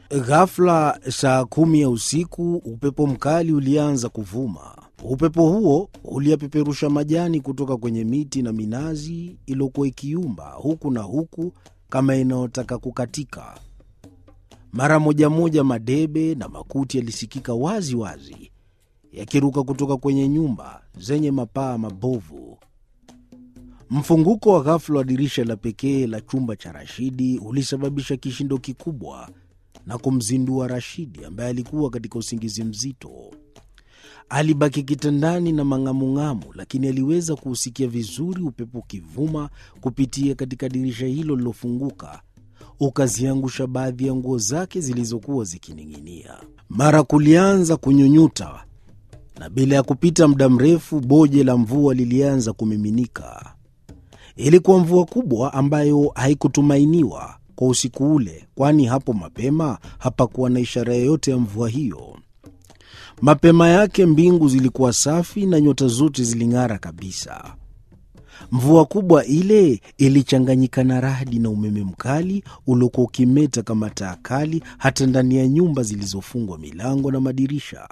Ghafla saa kumi ya usiku, upepo mkali ulianza kuvuma. Upepo huo uliyapeperusha majani kutoka kwenye miti na minazi iliyokuwa ikiumba huku na huku kama inayotaka kukatika. Mara moja moja madebe na makuti yalisikika wazi wazi yakiruka kutoka kwenye nyumba zenye mapaa mabovu. Mfunguko wa ghafula wa dirisha la pekee la chumba cha Rashidi ulisababisha kishindo kikubwa na kumzindua Rashidi ambaye alikuwa katika usingizi mzito. Alibaki kitandani na mang'amung'amu, lakini aliweza kuusikia vizuri upepo ukivuma kupitia katika dirisha hilo lilofunguka, ukaziangusha baadhi ya nguo zake zilizokuwa zikining'inia. Mara kulianza kunyunyuta, na bila ya kupita muda mrefu boje la mvua lilianza kumiminika. Ilikuwa mvua kubwa ambayo haikutumainiwa kwa usiku ule, kwani hapo mapema hapakuwa na ishara yoyote ya mvua hiyo. Mapema yake mbingu zilikuwa safi na nyota zote ziling'ara kabisa. Mvua kubwa ile ilichanganyika na radi na umeme mkali uliokuwa ukimeta kama taa kali hata ndani ya nyumba zilizofungwa milango na madirisha.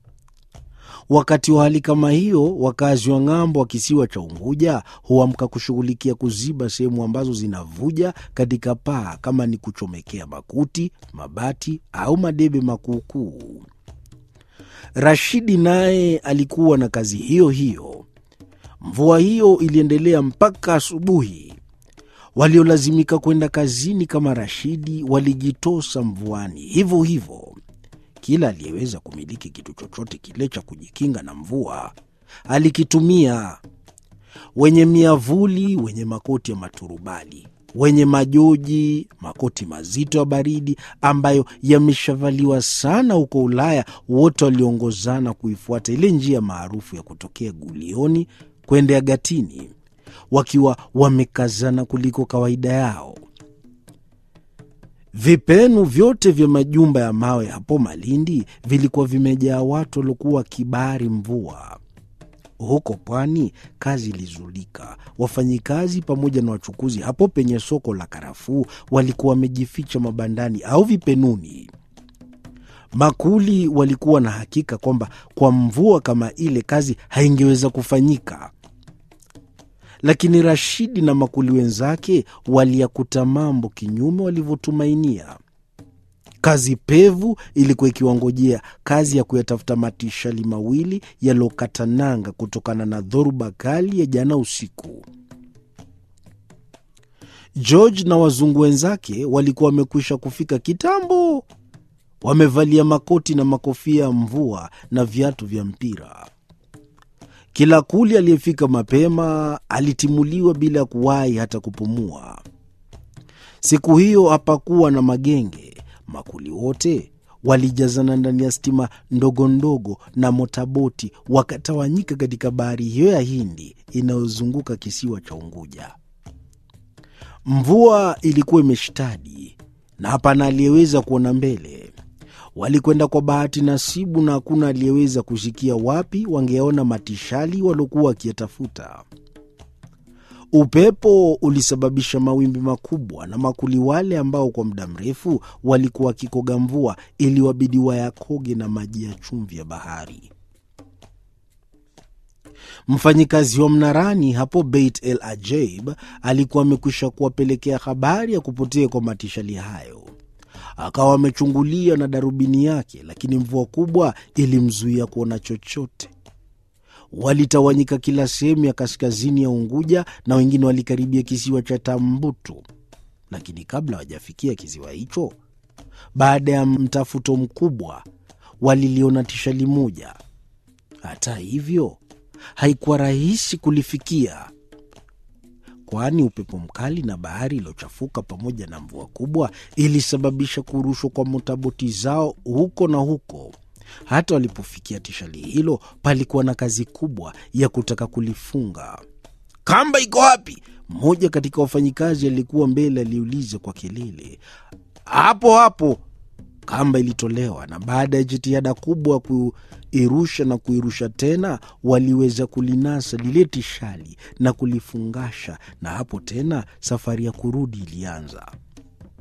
Wakati wa hali kama hiyo, wakazi wa ng'ambo wa kisiwa cha Unguja huamka kushughulikia kuziba sehemu ambazo zinavuja katika paa, kama ni kuchomekea makuti, mabati au madebe makuukuu. Rashidi naye alikuwa na kazi hiyo hiyo. Mvua hiyo iliendelea mpaka asubuhi. Waliolazimika kwenda kazini kama Rashidi walijitosa mvuani hivyo hivyo. Kila aliyeweza kumiliki kitu chochote kile cha kujikinga na mvua alikitumia: wenye miavuli, wenye makoti ya maturubali, wenye majoji, makoti mazito ya baridi ambayo yameshavaliwa sana huko Ulaya. Wote waliongozana kuifuata ile njia maarufu ya kutokea Gulioni kwenda Gatini, wakiwa wamekazana kuliko kawaida yao. Vipenu vyote vya majumba ya mawe hapo Malindi vilikuwa vimejaa watu waliokuwa kibari mvua. Huko pwani kazi ilizulika. Wafanyikazi pamoja na wachukuzi hapo penye soko la karafuu walikuwa wamejificha mabandani au vipenuni. Makuli walikuwa na hakika kwamba kwa mvua kama ile kazi haingeweza kufanyika lakini Rashidi na makuli wenzake waliyakuta mambo kinyume walivyotumainia. Kazi pevu ilikuwa ikiwangojea, kazi ya kuyatafuta matishali mawili yaliyokata nanga kutokana na dhoruba kali ya jana usiku. George na wazungu wenzake walikuwa wamekwisha kufika kitambo, wamevalia makoti na makofia ya mvua na viatu vya mpira. Kila kuli aliyefika mapema alitimuliwa bila ya kuwahi hata kupumua. Siku hiyo hapakuwa na magenge. Makuli wote walijazana ndani ya stima ndogo ndogo na motaboti, wakatawanyika katika bahari hiyo ya Hindi inayozunguka kisiwa cha Unguja. Mvua ilikuwa imeshtadi na hapana aliyeweza kuona mbele. Walikwenda kwa bahati nasibu, na hakuna aliyeweza kusikia wapi wangeona matishali waliokuwa wakiyatafuta. Upepo ulisababisha mawimbi makubwa, na makuli wale ambao kwa muda mrefu walikuwa wakikoga mvua iliwabidi wayakoge na maji ya chumvi ya bahari. Mfanyikazi wa mnarani hapo Beit El Ajaib alikuwa amekwisha kuwapelekea habari ya kupotea kwa matishali hayo akawa amechungulia na darubini yake, lakini mvua kubwa ilimzuia kuona chochote. Walitawanyika kila sehemu ya kaskazini ya Unguja na wengine walikaribia kisiwa cha Tambutu, lakini kabla hawajafikia kisiwa hicho, baada ya mtafuto mkubwa, waliliona tishali moja. Hata hivyo, haikuwa rahisi kulifikia kwani upepo mkali na bahari iliyochafuka pamoja na mvua kubwa ilisababisha kurushwa kwa motaboti zao huko na huko. Hata walipofikia tishali hilo, palikuwa na kazi kubwa ya kutaka kulifunga. Kamba iko wapi? Mmoja katika wafanyikazi alikuwa mbele aliuliza kwa kelele. Hapo hapo, kamba ilitolewa, na baada ya jitihada kubwa kuirusha na kuirusha tena, waliweza kulinasa lile tishali na kulifungasha, na hapo tena safari ya kurudi ilianza.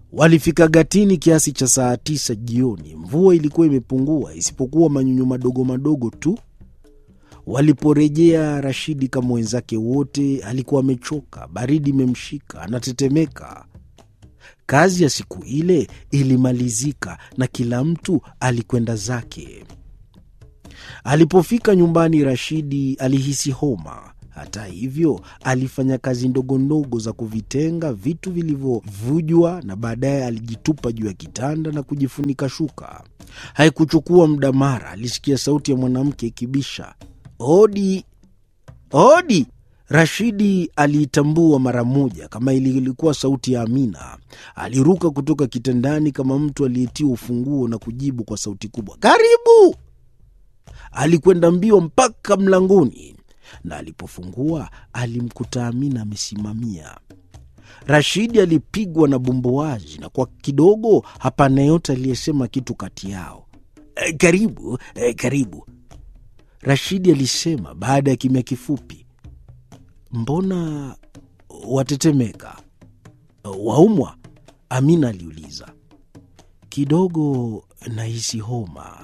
Walifika Gatini kiasi cha saa tisa jioni. Mvua ilikuwa imepungua isipokuwa manyunyu madogo madogo tu. Waliporejea, Rashidi kama wenzake wote alikuwa amechoka, baridi imemshika, anatetemeka. Kazi ya siku ile ilimalizika na kila mtu alikwenda zake. Alipofika nyumbani, Rashidi alihisi homa. Hata hivyo, alifanya kazi ndogo ndogo za kuvitenga vitu vilivyovujwa na baadaye alijitupa juu ya kitanda na kujifunika shuka. Haikuchukua muda, mara alisikia sauti ya mwanamke ikibisha, hodi, hodi. Rashidi aliitambua mara moja kama ilikuwa sauti ya Amina. Aliruka kutoka kitandani kama mtu aliyetiwa ufunguo na kujibu kwa sauti kubwa, karibu. Alikwenda mbio mpaka mlangoni na alipofungua alimkuta Amina amesimamia. Rashidi alipigwa na bumbuazi na kwa kidogo hapana yote aliyesema kitu kati yao. E, karibu e, karibu, Rashidi alisema baada ya kimya kifupi. Mbona watetemeka? Waumwa? Amina aliuliza. Kidogo nahisi homa.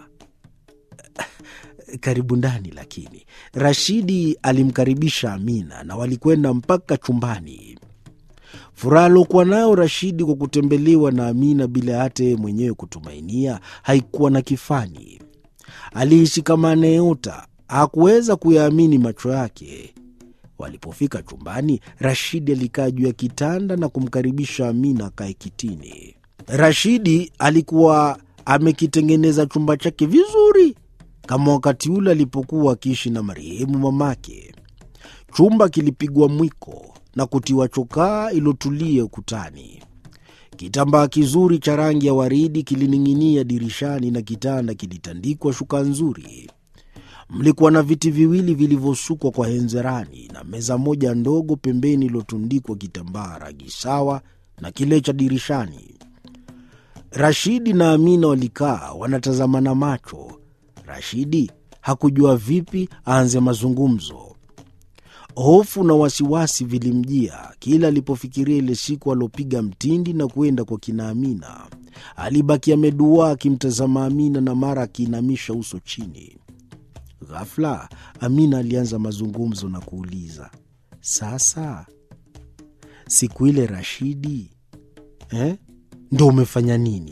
Karibu ndani. Lakini Rashidi alimkaribisha Amina na walikwenda mpaka chumbani. Furaha aliokuwa nayo Rashidi kwa kutembelewa na Amina bila hata yeye mwenyewe kutumainia haikuwa na kifani. Alihisi kama anayeota, hakuweza kuyaamini macho yake. Walipofika chumbani, Rashidi alikaa juu ya kitanda na kumkaribisha Amina akae kitini. Rashidi alikuwa amekitengeneza chumba chake vizuri kama wakati ule alipokuwa akiishi na marehemu mamake. Chumba kilipigwa mwiko na kutiwa chokaa ilotulia ukutani. Kitambaa kizuri cha rangi ya waridi kilining'inia dirishani na kitanda kilitandikwa shuka nzuri. Mlikuwa na viti viwili vilivyosukwa kwa henzerani na meza moja ndogo pembeni iliyotundikwa kitambaa rangi sawa na kile cha dirishani. Rashidi na Amina walikaa wanatazamana macho. Rashidi hakujua vipi aanze mazungumzo. Hofu na wasiwasi vilimjia kila alipofikiria ile siku aliopiga mtindi na kuenda kwa kina Amina. Alibaki ameduaa akimtazama Amina na mara akiinamisha uso chini. Ghafla Amina alianza mazungumzo na kuuliza, sasa siku ile Rashidi eh, ndo umefanya nini?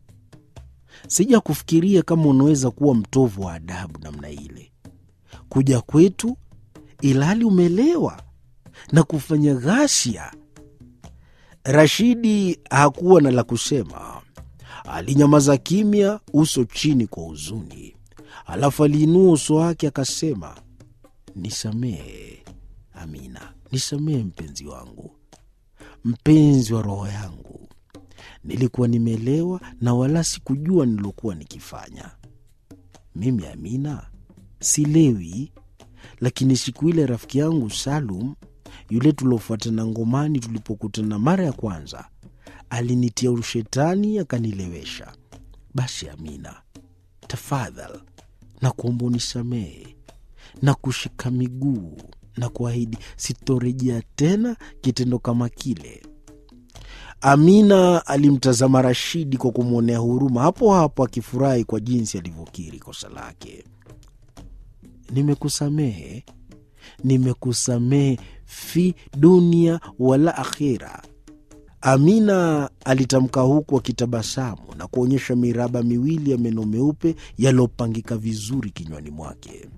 Sija kufikiria kama unaweza kuwa mtovu wa adabu namna ile, kuja kwetu ilhali umelewa na kufanya ghasia. Rashidi hakuwa na la kusema, alinyamaza kimya, uso chini kwa huzuni. Alafu aliinua uso wake akasema, nisamehe Amina, nisamehe mpenzi wangu, mpenzi wa roho yangu. Nilikuwa nimelewa na wala sikujua nilokuwa nikifanya. Mimi Amina silewi, lakini siku ile rafiki yangu Salum yule tuliofuatana ngomani, tulipokutana mara ya kwanza, alinitia ushetani akanilewesha. Basi Amina, tafadhal na kuomba unisamehe na kushika miguu na kuahidi sitorejea tena kitendo kama kile. Amina alimtazama Rashidi kwa kumwonea huruma, hapo hapo akifurahi kwa jinsi alivyokiri kosa lake. Nimekusamehe, nimekusamehe fi dunia wala akhira. Amina alitamka huku akitabasamu na kuonyesha miraba miwili ya meno meupe yaliyopangika vizuri kinywani mwake.